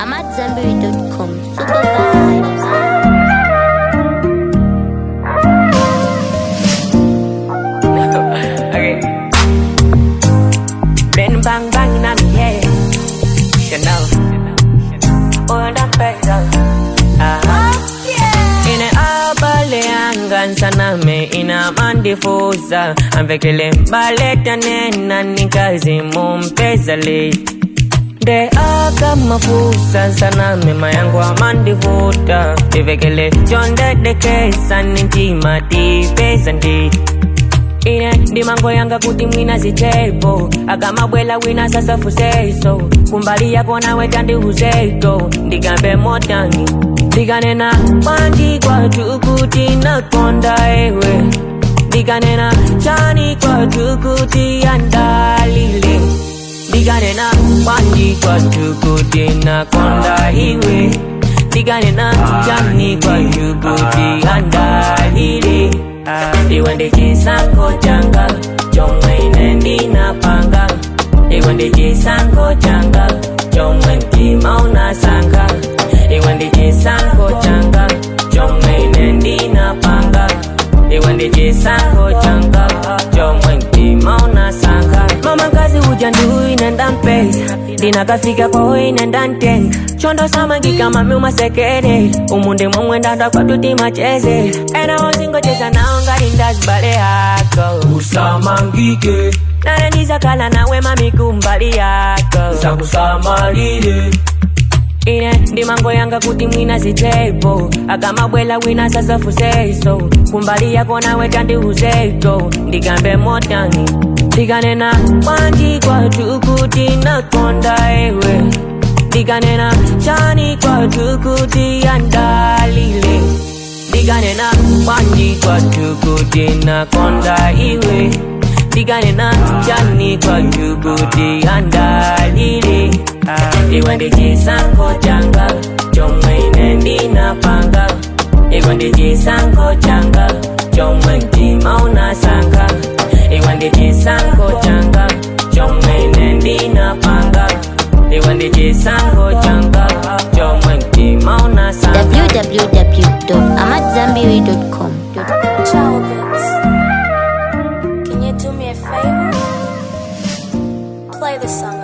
AmadZanbury.com. Super vibes. okay. Bang bang bang in my head. Chanel. Oh, that better. Ah. Ine abale angan sana me ina mandifuza amvekele mbaleta nena nikazi mumpezale de aka mafusa sana mema yangu amandivuta ivekele chondedekesa nintima tipesa ndi ine ndimango yanga kuti mwina zitepo akamabwela wina sasa fuseso kumbali yako nawe tandiuzeto ndikambe motani ndikanena kwandi kwatu kuti nakonda ewe ndikanena chani kwatu kuti andalile ndikanena kwandi kwatu kuti nakonda iwe ndikanena chani kwatu kuti andalile iwe ndi chisankho changa chomwe ine ndinapanga iwe ndi chisankho changa chomwe mtima unasankha iwe ndi chisankho changa chomwe ine ndinapanga iwe ndi chisankho changa chomwe mtima unasankha mama kazi uja ndu ine ndampeza ndinakafika kwawo ine ndantenga chondo samangika mami umasekere umunde momwe ndanda kwatuti macheze ena wozingocheza nawo ngati ndazibale yako usamangike nane ndizakhala nawe mami kumbali yako zakusamalire ine ndimango yanga kuti mwina zitepo akamabwela wina sasa fuseso kumbali yako nawe tandiuzeto ndikambe motani ndikanena kwandi kwatu kuti nakonda ewe ndikanena chani kwatu kuti andalile ndikanena kwandi kwatu kuti nakonda iwe ndikanena chani kwatu kuti andalile iwe ndi chisankho changa chomwe ine ndinapanga iwe ndi chisankho changa chomwe mtima unasankha iwe ndi chisankho changa chomwe ine ndinapanga iwe ndi chisankho changa chomwe mtima unasankha www.amadzanbury.com. Ciao, Bits. Can you do me a favor? Play the song